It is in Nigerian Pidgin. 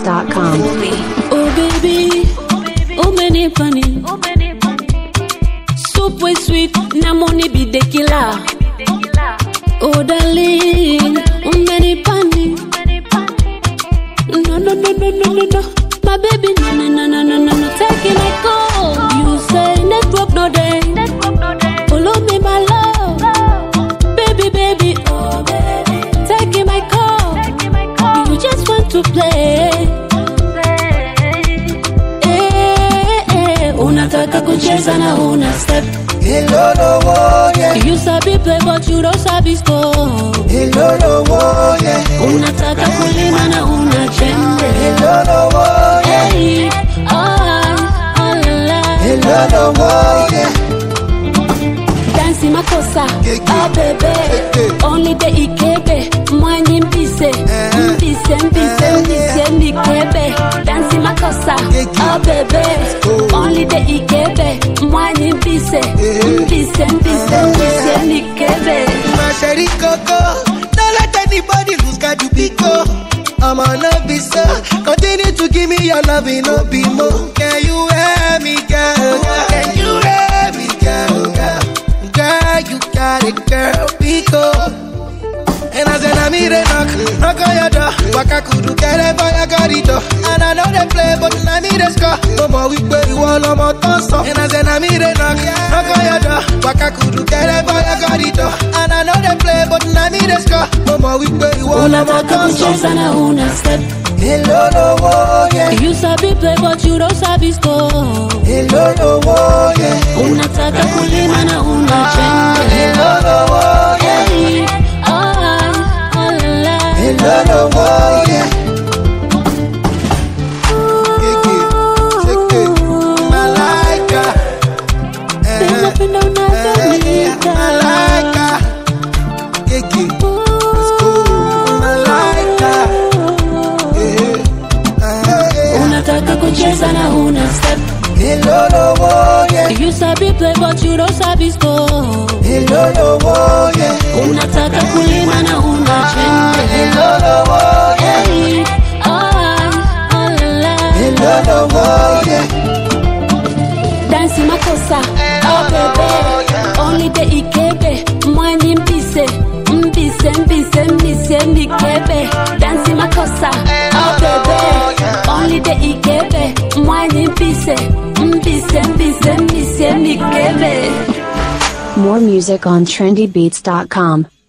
trendybeats.com. Oh baby, oh many funny. Soup way sweet, na money be the killer. Oh darling, oh many funny. No no no no no no no, my baby no no no no no no no, take it like go. You say network no day, follow me my love, baby baby oh baby, take it my call. You just want to play. Eh, eh, unataka kucheza na una step Ilolowo, yeah. you sabi play but you don't sabi score Ilolowo, yeah. unataka kulima na una chembe Ilolowo, yeah. hey, oh, oh, la, la. Ilolowo, yeah. dansi makosa Keke. oh bebe Keke. only the ikebe mwanyi mbise mbise mbise mbise mikebe dansi makosa Keke. oh bebe only the ikebe mwanyi mbise mbise mbise mbise mikebe My sherry coco, don't let anybody lose God you pico. I'm on a visa, continue to give me your love, it no be more. Can you hear me, girl? Can you hear me, girl? Girl, you got it, girl, pico. And I said, I'm here knock, knock on your door. Waka kudu kere for your corridor. And I know they play, but I need a score. No more we play, you all on my toss And I said, I'm here knock, knock on your door. Waka kudu kere for your corridor. And I know they play, but I need a score. No more we play, you all on my unataka toss kucheza na una step Hello, no, oh, yeah. you sabi play but you don't sabi score Hello, no, oh, yeah. unataka kulima na una chembe Hello, no, oh, yeah. Hey, oh, oh, la, la. Hello, no, oh, yeah. Keke, cheke, malaika. Eh, Ninapenda unavyoniita. malaika. Keke, let's go. Malaika. Eh, eh, unataka kucheza na una step Hello, no, oh, yeah. you sabi play but you don't sabi score Hello, no, oh, yeah. unataka kulima na una chembe Hello, no, oh, yeah. Hey, oh, oh, la, la. Hello, no, oh, yeah. dansi makosa oh bebe only the ikebe mwanyi mbise mbise mbise mbise mikebe dansi makosa oh bebe only the ikebe mwanyi mbise mbise mbise mbise mikebe More music on trendybeats.com.